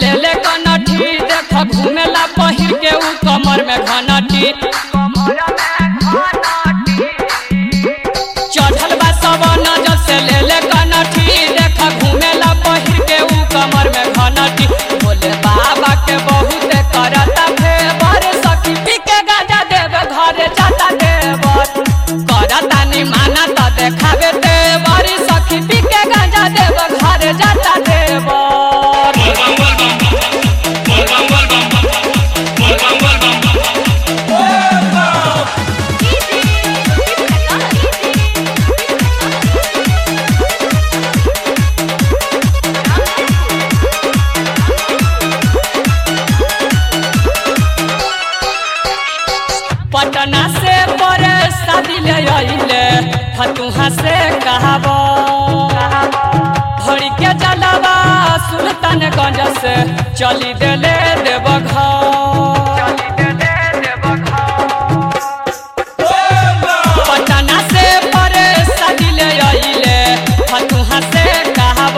ले ले कनठी देख घूमेला पहिर के ऊ कमर में घनटी चढ़ल बा सवन जब से ले ले कनठी देख घूमेला पहिर के ऊ कमर में घनटी बोले बाबा के बहुत करता फेवर सखी पी के गाजा देवे घरे जाता देवर करता नि माना त देखावे देवर सखी पी के गाजा देवे घरे जाता देवर पटना से पर शादी ले आइले फतुहा से कहब भरी के जलवा सुल्तानगंज से चली देले देव पटना से पर शादी ले आइले फतुहा से कहब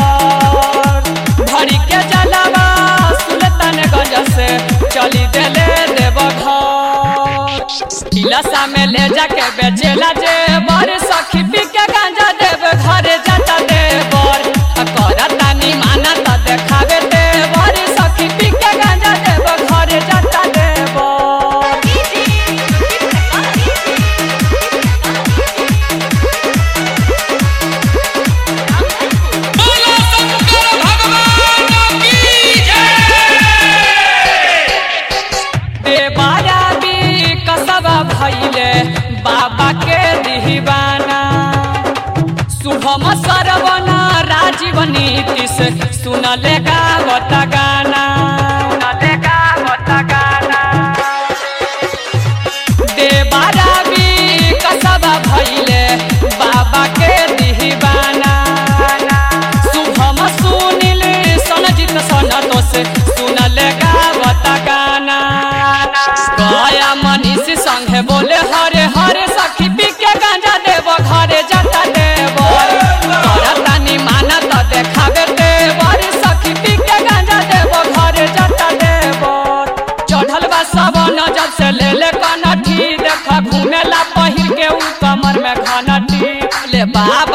भरी के जलवा सुल्तानगंज से चली देले देव टिलसा में ले जाके बेचेला जे बर सखी पी के गांजा देव घरे जाता देवर करता नि माना त देखावे देवर सखी पी के गांजा देव घरे जाता देवर बोलो शंकर भगवान की जय देवारा भी कसबा भैले बाबा के दीवाना शुभम सरवना राजीव नीतीश सुनले गावत गाना देवारा भी कसबा भैले बाबा के दीवाना शुभम सुनिल सनजीत सनतोष सुनल गावत गाना गया मनीष संगे बोले हरे हरे सखी पी के गांजा देव घरे जाता देव करतानी माना त देखावे देवर सखी पी के गांजा देव घरे जाता देव चढ़ल बा सबन जब से ले ले कनठी देख घूमेला पहिर के ऊ कमर में घनटी ले बाप